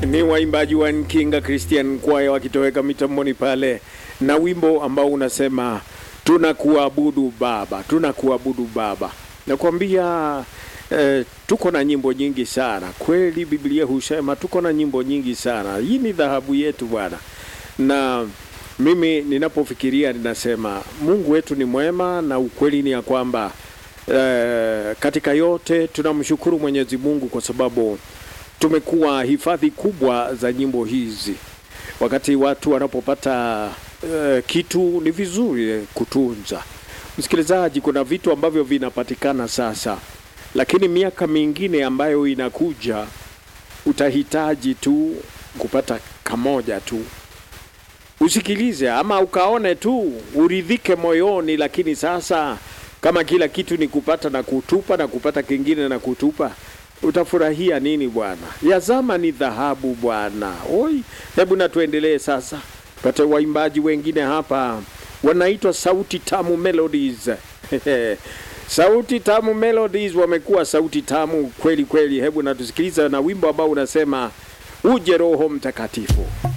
ni waimbaji wa Nkinga Christian Choir wakitoweka mitamboni pale na wimbo ambao unasema tunakuabudu Baba, tunakuabudu Baba. Nakwambia eh, tuko na nyimbo nyingi sana kweli. Biblia husema tuko na nyimbo nyingi sana. Hii ni dhahabu yetu Bwana, na mimi ninapofikiria ninasema Mungu wetu ni mwema, na ukweli ni ya kwamba eh, katika yote tunamshukuru Mwenyezi Mungu kwa sababu tumekuwa hifadhi kubwa za nyimbo hizi. Wakati watu wanapopata uh, kitu ni vizuri kutunza. Msikilizaji, kuna vitu ambavyo vinapatikana sasa, lakini miaka mingine ambayo inakuja utahitaji tu kupata kamoja tu, usikilize ama ukaone tu uridhike moyoni. Lakini sasa kama kila kitu ni kupata na kutupa na kupata kingine na kutupa utafurahia nini bwana? Ya zama ni dhahabu bwana. Oi, hebu na tuendelee sasa, pate waimbaji wengine hapa wanaitwa Sauti Tamu Melodies. Sauti Tamu Melodies wamekuwa sauti tamu kweli kweli. Hebu na tusikiliza na wimbo ambao unasema uje Roho Mtakatifu.